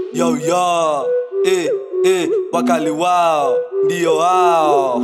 Yo yo, eh, eh, wakali wao ndio hao.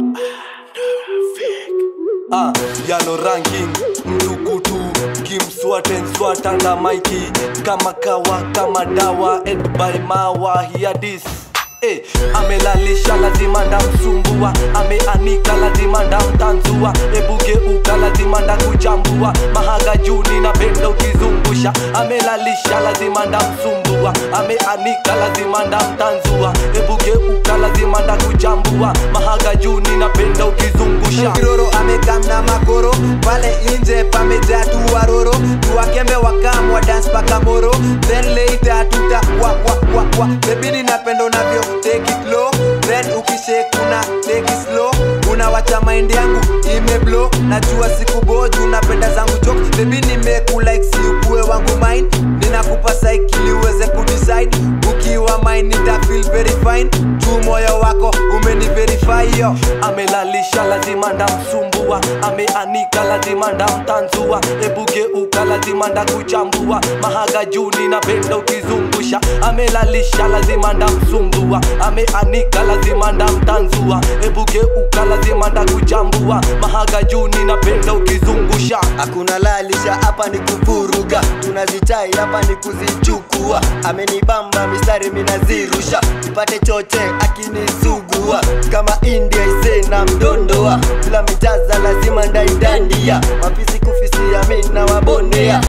Ah, yano ranking mtukutu kimswatenswata na maiki kama kawa kama dawa ed by mawa hear this Eh, amelalisha lazima ndamsumbua ameanika lazima ndamtanzua ebugeuka lazima ndakuchambua mahaga juni na penda ukizungusha amelalisha lazima ndamsumbua ameanika lazima ndamtanzua ebugeuka lazima ndakuchambua mahaga juni na penda ukizungusha kiroro amekamna makoro pale nje pamejaa tu waroro tuwakembe wakamwa dance paka moro then later tuta wa wa wa wa bebini napendo navyo take it low then ukishekuna take it slow unawacha mind yangu imeblo najua siku boju napenda zangu jok bebi nimekulike si ukue wangu mine ninakupa saikili uweze kudecide ukiwa mine nita feel very fine juu moyo wako umeni verify yo amelalisha lazima ndamsumbua ameanika lazima ndamtanzua ebugeuka lazima ndakuchambua mahaga juni napenda ukizungusha amelalisha lazima ndamsumbua ameanika lazima ndamtanzua ebugeuka lazima ndakuchambua mahaga juni napenda ukizungusha hakuna lalisha hapa ni kuvuruga tunazichai hapa ni kuzichukua amenibamba mistari minazirusha ipate choche akinisugua kama india ise na mdondoa bila mijaza lazima ndaidandia mapisi kufisia mina wabonea